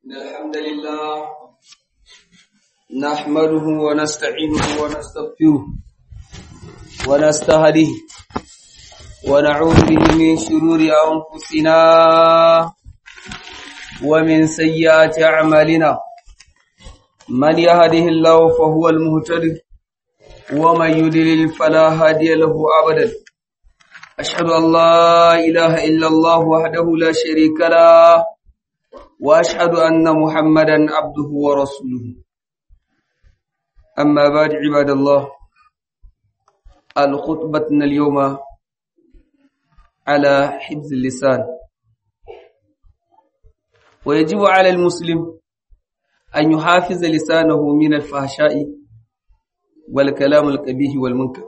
إن الحمد لله نحمده ونستعينه ونستغفره ونستهديه ونعوذ به من شرور أنفسنا ومن سيئات أعمالنا من يهده الله فهو المهتد ومن يضلل فلا هادي له أبدا أشهد أن لا إله إلا الله وحده لا شريك له وأشهد أن محمدا عبده ورسوله أما بعد عباد الله الخطبتنا اليوم على حفظ اللسان ويجب على المسلم أن يحافظ لسانه من الفحشاء والكلام القبيح والمنكر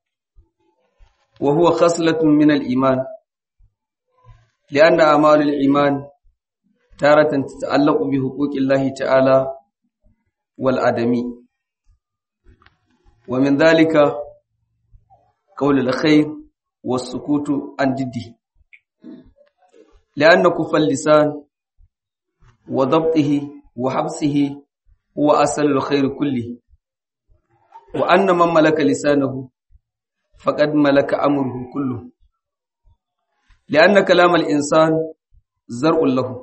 وهو خصلة من الإيمان لأن أعمال الإيمان تارة تتعلق بحقوق الله تعالى والآدمي ومن ذلك قول الخير والسكوت عن جده لأن كف اللسان وضبطه وحبسه هو أصل الخير كله وأن من ملك لسانه فقد ملك أمره كله لأن كلام الإنسان زرع له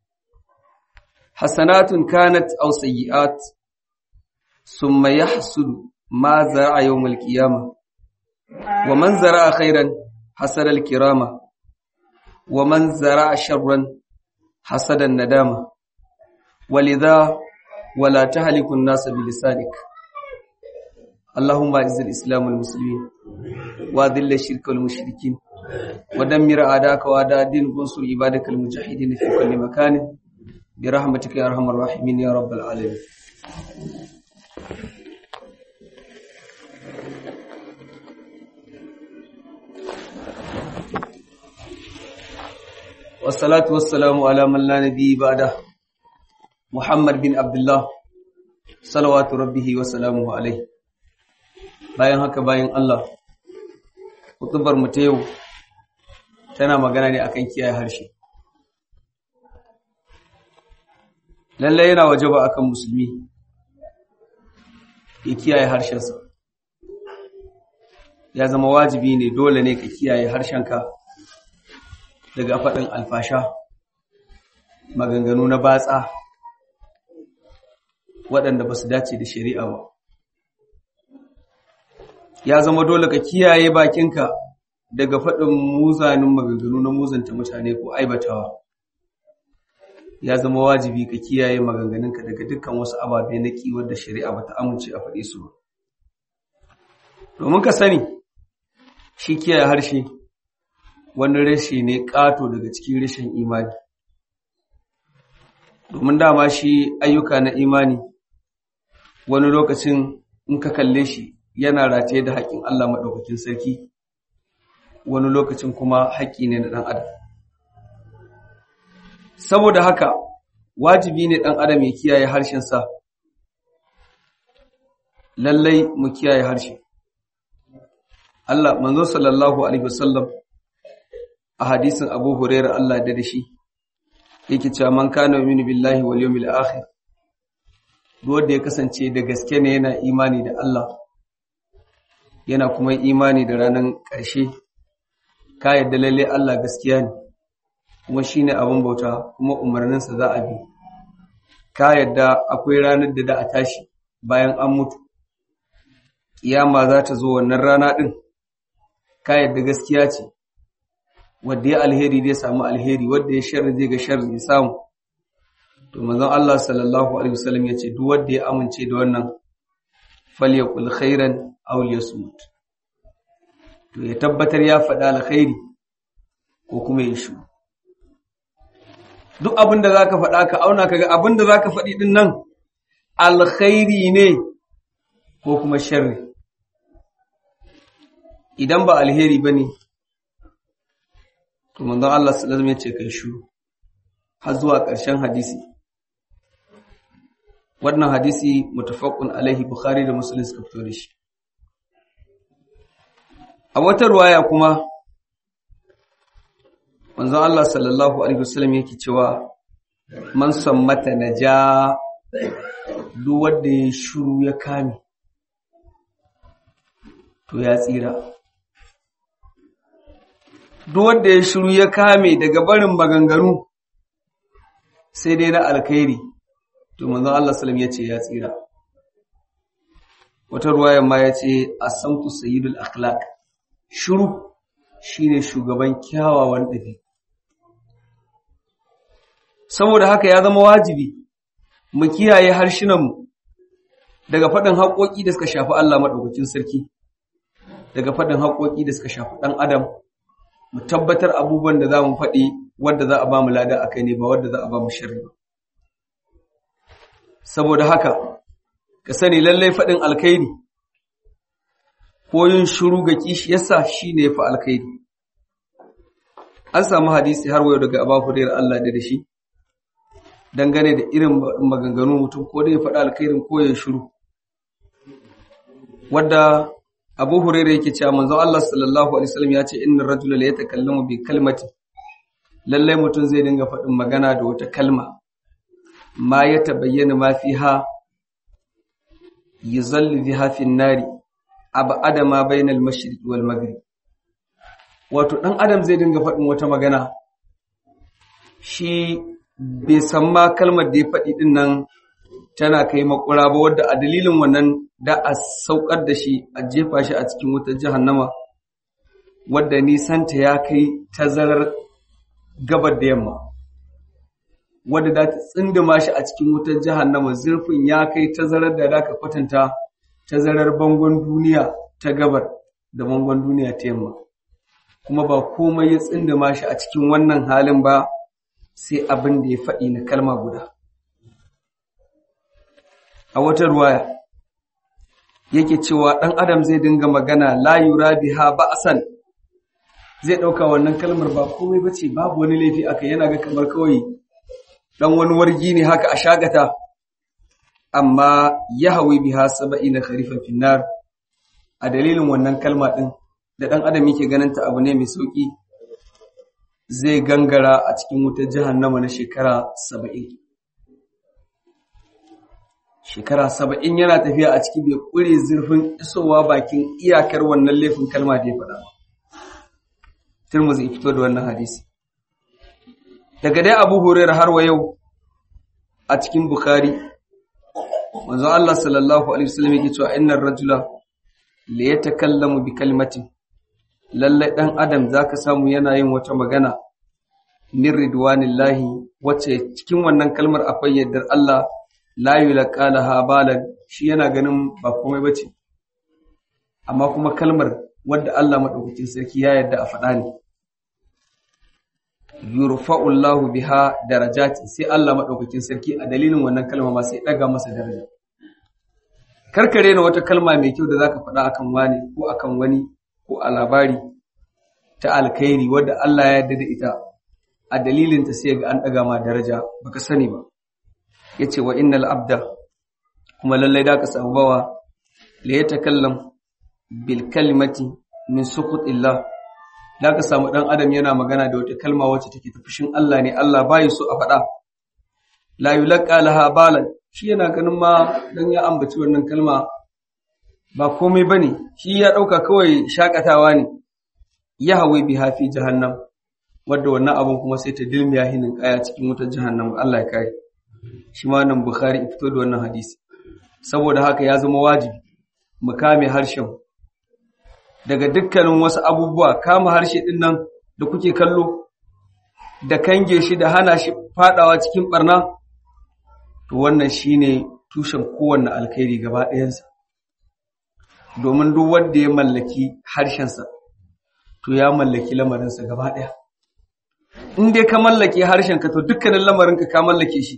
حسنات كانت أو سيئات ثم يحصل ما زرع يوم القيامة ومن زرع خيرا حسد الكرامة ومن زرع شرا حسد الندامة ولذا ولا تهلك الناس بلسانك اللهم اعز الإسلام والمسلمين وأذل الشرك والمشركين ودمر أعداءك وأعداء الدين وانصر عبادك المجاهدين في كل مكان برحمتك يا أرحم الراحمين يا رب العالمين والصلاة والسلام على من لا نبي بعده محمد بن عبد الله صلوات ربه وسلامه عليه bayan haka bayan Allah hutubar mu ta yau tana magana ne akan kiyaye harshe lalle yana wajaba akan musulmi ya kiyaye harshensa ya zama wajibi ne dole ne ka kiyaye harshenka daga faɗin alfasha maganganu na batsa waɗanda ba su dace da shari'a ba ya zama dole ka kiyaye bakinka daga faɗin muzanin maganganu na muzanta mutane ko aibatawa ya zama wajibi ka kiyaye maganganunka daga dukkan wasu ababe na kiwar da shari'a ba ta amince a faɗe su ba domin ka sani shi kiyaye harshe wani rashi ne ƙato daga cikin rashin imani domin dama shi ayyuka na imani wani lokacin in ka kalle shi yana rataye da haƙƙin Allah maɗaukakin sarki wani lokacin kuma haƙƙi ne na ɗan adam saboda haka wajibi ne ɗan adam ya kiyaye harshensa lallai mu kiyaye harshe Allah manzo sallallahu alaihi wasallam a hadisin Abu Hurairah Allah da da shi yake cewa man kana yu'minu billahi wal yawmil akhir duk wanda ya kasance da gaske ne yana imani da Allah yana kuma imani da ranar ƙarshe ka yadda lalle Allah gaskiya ne kuma shine abin bauta kuma umarninsa za a bi ka yadda akwai ranar da da a tashi bayan an mutu kiyama za ta zo wannan rana din ka yadda gaskiya ce wanda ya alheri zai samu alheri wanda ya sharri zai ga sharri ya samu to manzon Allah sallallahu alaihi wasallam ya ce duk wanda ya amince da wannan falyakul khairan aw liyasmut to ya tabbatar ya faɗa alkhairi ko kuma ya shu duk abin da zaka faɗa ka auna kaga abin da zaka faɗi din nan alkhairi ne ko kuma sharri idan ba alheri bane to manzon Allah sallallahu alaihi wasallam ya ce kai shu har zuwa ƙarshen hadisi wannan hadisi mutafaqun alaihi bukhari da muslim suka fito da shi a wata ruwaya kuma manzon Allah sallallahu alaihi wasallam yake cewa man sammata naja duk wanda ya shiru ya kame to ya tsira duk wanda ya shiru ya kame daga barin maganganu sai dai na alkhairi to manzon Allah sallam ya ce ya tsira wata ruwayan ma ya ce asamtu sayyidul akhlaq shiru shine shugaban kyawawan ɗabi saboda haka ya zama wajibi mu kiyaye harshenanmu daga faɗin haƙoƙi da suka shafi Allah maɗaukakin sarki daga faɗin haƙoƙi da suka shafi ɗan adam mu tabbatar abubuwan da za mu faɗi wadda za a ba mu lada a kai ne ba wadda za a ba mu shirri ba saboda haka ka sani lallai faɗin alkhairi ko yin shiru ga kishiyarsa shi ne ya fi alkhairi an samu hadisi har wayo daga abu hurairar Allah da da shi dangane da irin maganganu mutum ko da ya faɗi alkhairin ko ya shiru wadda abu hurairar yake cewa manzon Allah sallallahu alaihi wasallam ya ce innar rajula la yatakallamu bi kalmati lallai mutum zai dinga faɗin magana da wata kalma ma ya tabayyana ma fiha yuzalli biha fi nari abada ma bainal mashriq wal maghrib wato dan adam zai dinga faɗin wata magana shi bai san ma kalmar da ya faɗi din nan tana kai makura ba wadda a dalilin wannan da a saukar da shi a jefa shi a cikin wutar jahannama wadda nisanta ya kai tazarar gabar da yamma wadda za ta tsindima shi a cikin wutar jahannama zurfin ya kai tazarar da za ka kwatanta tazarar bangon duniya ta gabar da bangon duniya ta yamma kuma ba komai ya tsindima shi a cikin wannan halin ba sai abin da ya faɗi na kalma guda a wata ruwaya yake cewa ɗan adam zai dinga magana la yura biha ba'san zai ɗauka wannan kalmar ba komai ba ce babu wani laifi aka yana ga kamar kawai ɗan wani wargi ne haka a shagata amma ya hawi biha saba'i na kharifan finnar a dalilin wannan kalma ɗin da ɗan adam yake ganin ta abu ne mai sauƙi zai gangara a cikin wutar jahannama na shekara saba'in shekara saba'in yana tafiya a ciki bai ƙure zurfin isowa bakin iyakar wannan laifin kalma da ya faɗa ba Tirmidhi fito da wannan hadisi. Daga dai Abu Hurairah har wa yau a cikin Bukhari manzo Allah sallallahu alaihi wasallam yake cewa innar rajula la yatakallamu bi kalimatin lalle dan adam zaka samu yana yin wata magana min ridwanillahi wacce cikin wannan kalmar akwai yardar Allah la yulqalaha balan shi yana ganin ba komai bace amma kuma kalmar wadda Allah madaukakin sarki ya yarda a faɗa ne yurfa'ullahu biha darajati sai Allah madaukakin sarki a dalilin wannan kalma ma sai daga masa daraja karkare na wata kalma mai kyau da zaka faɗa akan wani ko akan wani ko a labari ta alkhairi wadda Allah ya yarda da ita a dalilin ta sai ga an daga ma daraja baka sani ba yace wa innal abda kuma lallai da ka samu bawa la yatakallam bil kalimati min suqutillah da ka samu ɗan adam yana magana da wata kalma wacce take ta fushin Allah ne Allah bai so a faɗa la yulqa laha balan shi yana ganin ma dan ya ambaci wannan kalma ba komai bane shi ya dauka kawai shakatawa ne ya hawi biha fi jahannam wanda wannan abun kuma sai ta dilmiya hinin kaya cikin wutar jahannam Allah ya kare shi ma nan Bukhari fito da wannan hadisi saboda haka ya zama wajibi mu kame harshen daga dukkanin wasu abubuwa kama harshe ɗin nan da kuke kallo da kange shi da hana shi fadawa cikin barna to wannan shine tushen kowanne alkhairi gaba ɗayansa domin duk wanda ya mallaki harshensa to ya mallaki lamarinsa gaba ɗaya in dai ka mallake harshenka to dukkanin lamarinka ka mallake shi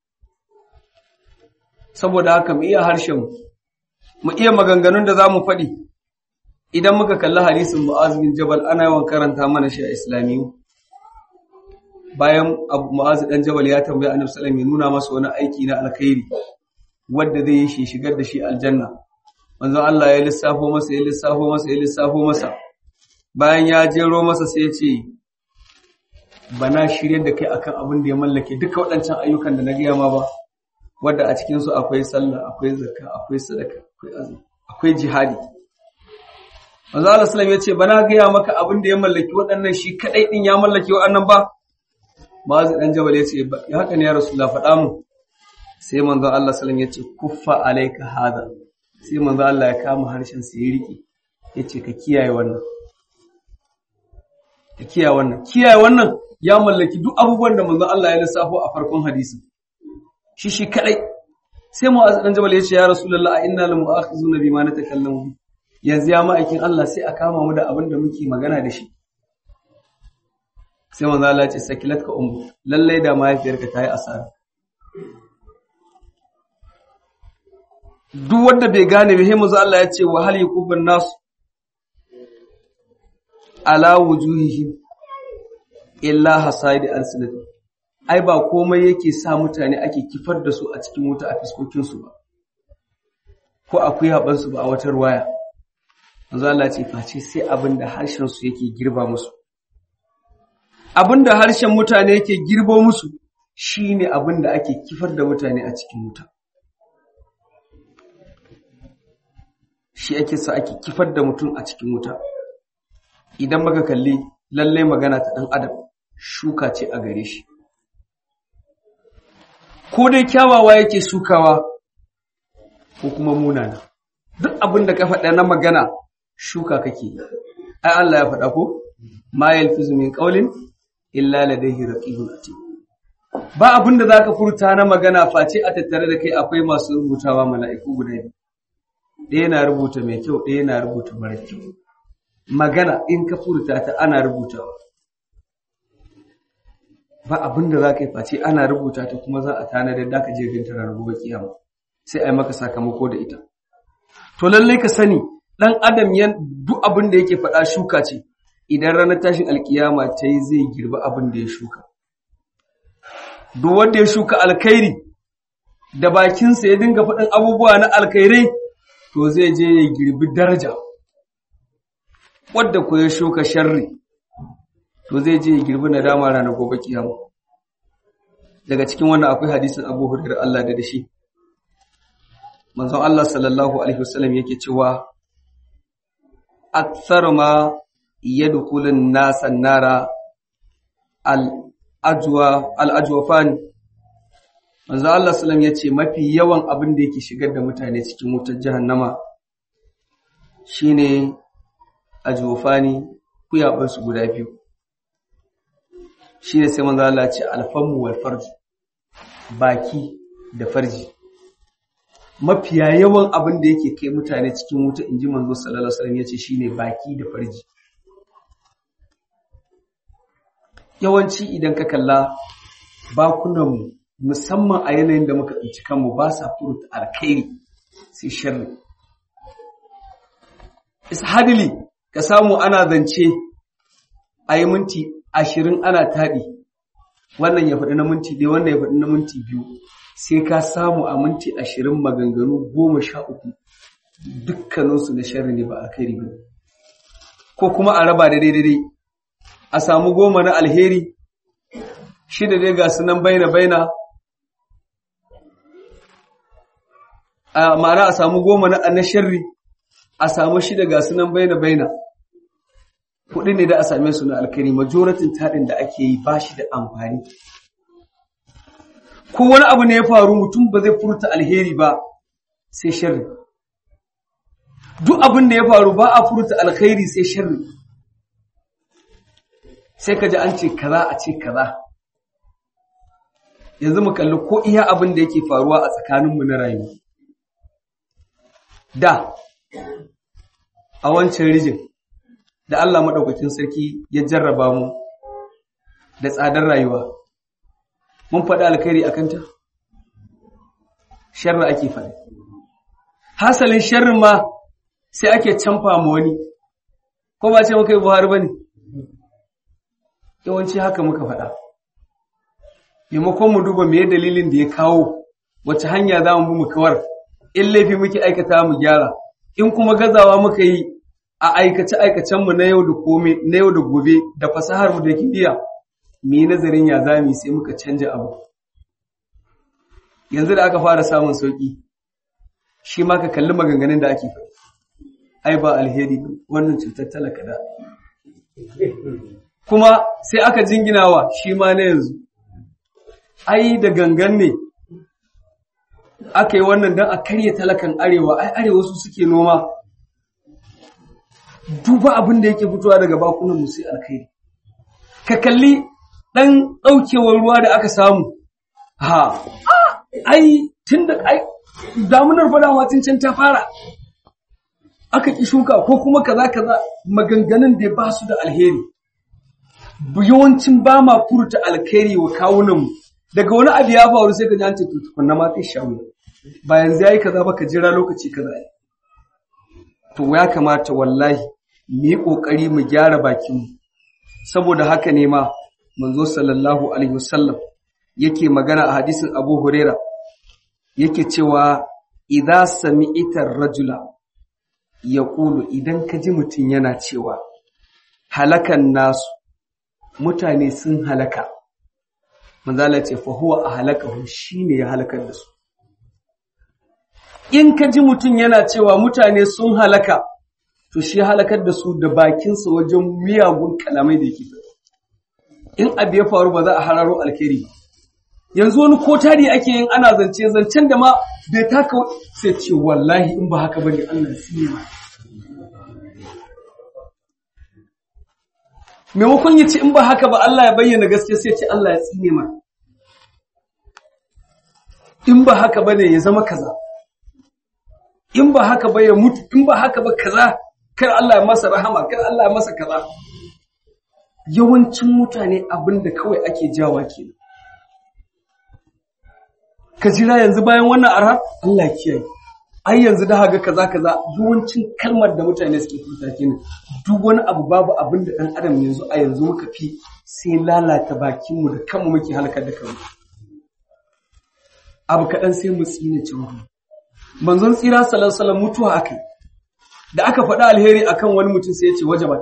saboda haka mu iya harshen mu iya maganganun da za mu faɗi idan muka kalli hadisin Mu'az bin Jabal ana yawan karanta mana shi a Islamiyu bayan Abu Mu'az dan Jabal ya tambaya Annabi sallallahu alaihi nuna masa wani aiki na alkhairi wanda zai yi shi shigar da shi aljanna manzon Allah ya lissafo masa ya lissafo masa ya lissafo masa bayan ya jero masa sai ya ce bana shirye da kai akan abin da ya mallake duka waɗancan ayyukan da na gaya ma ba wadda a cikin su akwai sallah akwai zakka akwai sadaka akwai azumi akwai jihadi manzo Allah sallallahu ya ce bana gaya maka abin da ya mallaki waɗannan shi kadai din ya mallaki waɗannan ba Ma'az dan Jabal ya ce ya haka ne ya Rasulullah faɗa mu sai manzo Allah sallallahu ya ce kuffa alayka hada sai manzo Allah ya kama harshen sa ya riƙe yace ka kiyaye wannan ka kiyaye wannan kiyaye wannan ya mallaki duk abubuwan da manzo Allah ya lissafo a farkon hadisin shi shi kadai sai Mu'az dan Jabal ya ce ya Rasulullah a inna lam mu'akhizuna bima natakallamu yanzu ya ma'aikin Allah sai a kama mu da abin da muke magana da shi sai manzo Allah ya ce sakilatka ummu lalle da mahaifiyarka ta yi asara duk wanda bai gane ba sai manzo Allah ya ce wa hal yakubun nasu ala wujuhihim illa hasaidi alsinati ai ba komai yake sa mutane ake kifar da su a cikin wuta a fiskokin su ba ko akwai haban su ba a wata ruwaya manzo Allah ce face sai abinda harshen su yake girba musu abinda harshen mutane yake girbo musu shine abinda ake kifar da mutane a cikin wuta shi ake sa ake kifar da mutum a cikin wuta idan baka kalli lallai magana ta ɗan adam shuka ce a gare shi ko dai kyawawa yake shukawa ko kuma munana duk abin da ka faɗa na magana shuka kake ai Allah ya faɗa ko ma yalfizu min qawlin illa ladayhi raqibun atid ba abin da zaka furta na magana face a tattare da kai akwai masu rubutawa mala'iku guda biyu ɗaya na rubuta mai kyau ɗaya na rubuta mara kyau magana in ka furta ta ana rubutawa ba abin da za ka yi face ana rubuta ta kuma za a tanadar da ka je ganta ranar gobe kiyama sai a yi maka sakamako da ita to lallai ka sani ɗan adam yan duk abin da yake faɗa shuka ce idan ranar tashin alkiyama ta yi zai girba abin da ya shuka duk wanda ya shuka alkhairi da bakinsa ya dinga faɗin abubuwa na alkhairai to zai je ya girbi daraja wadda ku ya shuka sharri to zai je ya girbi nadama ranar gobe kiyama daga cikin wannan akwai hadisin Abu Hurairah Allah da dashi manzon Allah sallallahu alaihi wasallam yake cewa akthar ma yadkhulun nasan nara al ajwa al ajwafan manzon Allah sallallahu yace mafi yawan abin da yake shigar da mutane cikin wutar jahannama shine ajwafani kuyabansu guda biyu shi ne sai manzo Allah ce alfamu wal farji baki da farji mafiya yawan abin da yake kai mutane cikin wuta inji manzo sallallahu alaihi wasallam yace shine baki da farji yawanci idan ka kalla bakunan mu musamman a yanayin da muka tsinci kanmu ba sa furta alkhairi sai sharri ishadili ka samu ana zance a yi minti ashirin ana taɗi wannan ya faɗi na minti ɗaya wannan ya faɗi na minti biyu sai ka samu a minti ashirin maganganu goma sha uku dukkaninsu na sharri ne ba alkhairi ba ko kuma a raba da daidai a samu goma na alheri shida dai ga su nan baina baina ma'ana a samu goma na sharri a samu shida ga su nan baina baina kuɗi ne da a same su na alkhairi majoratin taɗin da ake yi ba shi da amfani ko wani abu ne ya faru mutum ba zai furta alheri ba sai sharri duk abin da ya faru ba a furta alkhairi sai sharri sai ka ji an ce kaza a ce kaza yanzu mu kalli ko iya abin da yake faruwa a tsakaninmu na rayuwa da a wancan rijin da Allah maɗaukakin sarki ya jarraba mu da tsadar rayuwa. Mun faɗi alkhairi a kanta? Sharri ake faɗi. Hasalin sharrin ma sai ake canfa ma wani, ko ba ce muka yi Buhari ba ne? Yawanci haka muka faɗa. Maimakon mu duba me dalilin da ya kawo, wace hanya za mu bi mu kawar, in laifi muke aikata mu gyara, in kuma gazawa muka yi a aikace-aikacenmu na yau da kome na yau da gobe da fasahar mu da kimiyya mu nazarin ya zami sai muka canja abu yanzu da aka fara samun sauki shi ma ka kalli maganganun da ake faɗi ai ba alheri wannan cutar talaka da kuma sai aka jinginawa shi ma na yanzu ai da gangan ne aka yi wannan don a karya talakan arewa ai arewa su suke noma duba abin da yake fitowa daga bakunan musu alkhairi ka kalli ɗan ɗaukewar ruwa da aka samu ha ai tun da ai damunar fadawa tun can ta fara aka ki shuka ko kuma kaza kaza maganganun da ba su da alheri yawancin ba ma furta alkhairi wa kawunanmu daga wani abu ya faru sai ka ji an ce to tukunna ma kai shawo ba yanzu yayi kaza ba ka jira lokaci kaza to ya kamata wallahi mu yi kokari mu gyara bakinmu saboda haka ne ma manzo sallallahu alaihi wasallam yake magana a hadisin Abu Huraira yake cewa idza sami'ta rajula yaqulu idan ka ji mutum yana cewa halakan nasu mutane sun halaka manzala ce fa huwa ahlakahu shine ya halakar da su in ka ji mutum yana cewa mutane sun halaka to shi halakar da su da bakinsa wajen miyagun kalamai da yake in abu ya faru ba za a hararo alkhairi ba yanzu wani ko tari ake yin ana zance zancen da ma bai taka sai ce wallahi in ba haka bane Allah ya ma maimakon ya ce in ba haka ba Allah ya bayyana gaske sai ce Allah ya tsine ma in ba haka bane ya zama kaza in ba haka ba ya mutu in ba haka ba kaza kar Allah ya masa rahama kar Allah ya masa kaza yawancin mutane abinda kawai ake jawa kenan ka jira yanzu bayan wannan arha Allah kiyaye ai yanzu da haga kaza kaza yawancin kalmar da mutane suke furta kenan duk wani abu babu abin da dan adam yanzu a yanzu muka fi sai lalata bakin mu da kanmu muke halakar da kanmu abu kaɗan sai mu tsine cewa manzon tsira sallallahu alaihi wasallam mutuwa akai da aka faɗa alheri akan wani mutum sai ya ce wajabat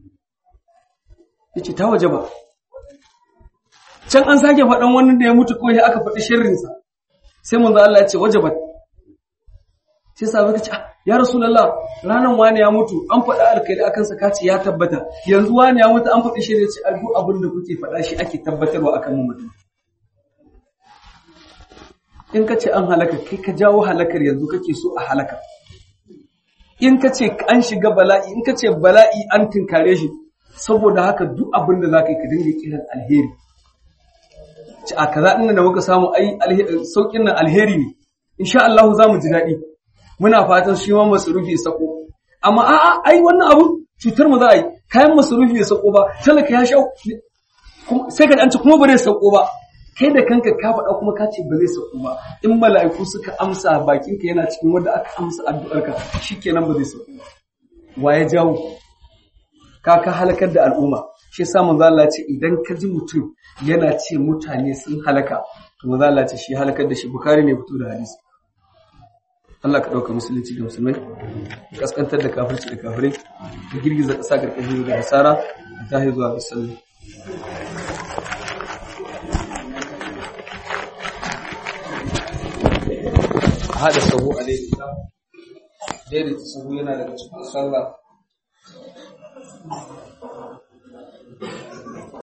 yace ta wajaba can an sake faɗan wani da ya mutu ko sai aka faɗi sharrinsa sai manzo Allah ya ce wajabat sai sabai ka ce ya rasulullah ranan wani ya mutu an faɗa alkhairi akan sa kace ya tabbata yanzu wani ya mutu an faɗi shi ce a duk abin da kuke faɗa shi ake tabbatarwa akan mu mutum in ka ce an halaka kai ka jawo halakar yanzu kake so a halaka in ka ce an shiga bala'i in ka ce bala'i an tinkare shi saboda haka duk abin da za ka yi ka dinga kiran alheri ci a kaza ɗin da muka samu ai sauƙin nan alheri ne insha Allah za mu ji daɗi muna fatan shi ma masarufi ya sako amma a'a ai wannan abu cutar mu za a yi kayan masarufi ya sako ba talaka ya sha sai ka an ci kuma ba zai sako ba kai da kanka ka faɗa kuma ka ce ba zai sako ba in mala'iku suka amsa bakinka yana cikin wanda aka amsa addu'arka shikenan ba zai sako ba wa ya jawo ka ka halakar da al'umma shi yasa manzo Allah ce idan ka ji mutum yana ce mutane sun halaka to manzo Allah ce shi halakar da shi bukari ne fito da hadisi Allah ka dauka musulunci da musulmai kaskantar da kafirci da kafirai ka girgiza ƙasa karkashin da nasara da ta zuwa ga sallah hada sahu a daidaita daidaita sahu yana daga cikin sallah